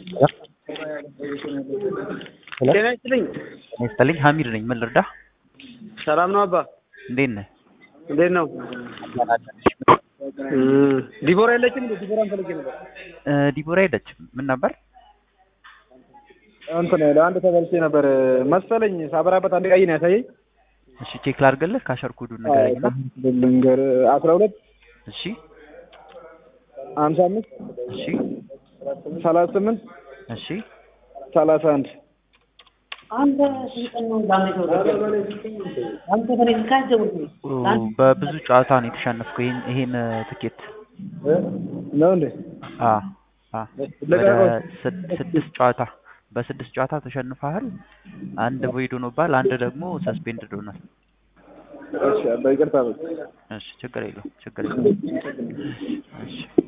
ጤና ይስጥልኝ። ጤና ይስጥልኝ። ሀሚድ ነኝ። ምን ልርዳህ? ሰላም ነው አባ? እንዴት ነህ? እንዴት ነው? ዲቦራ የለችም? እንደ ዲቦራን ፈልጌ ነበር። እ ዲቦራ የለችም። ምን ነበር? እንትን ለአንድ ተበልቼ ነበር መሰለኝ ሳበራበት አንድ ቀይ ነው ያሳየኝ። እሺ ቼክ ላድርግልህ። ካሸር ኮዱን ንገረኝና። ልንገር አስራ ሁለት እሺ ሀምሳ አምስት እሺ ሰላሳ ስምንት እሺ ሰላሳ አንድ አንተ ስንቀን ነው እንዳንተ አንተ ከኔ ጋር ደውል በብዙ ጨዋታ ነው የተሸነፍከው ይሄን ይሄን ትኬት ነው እንዴ? አ አ ወደ ስድ- ስድስት ጨዋታ በስድስት ጨዋታ ተሸንፈሃል። አንድ ቮይድ ሆኖብሃል። አንድ ደግሞ ሰስፔንድድ ሆኗል። እሺ አባ ይቅርታ በል። እሺ ችግር የለውም ችግር የለውም። እሺ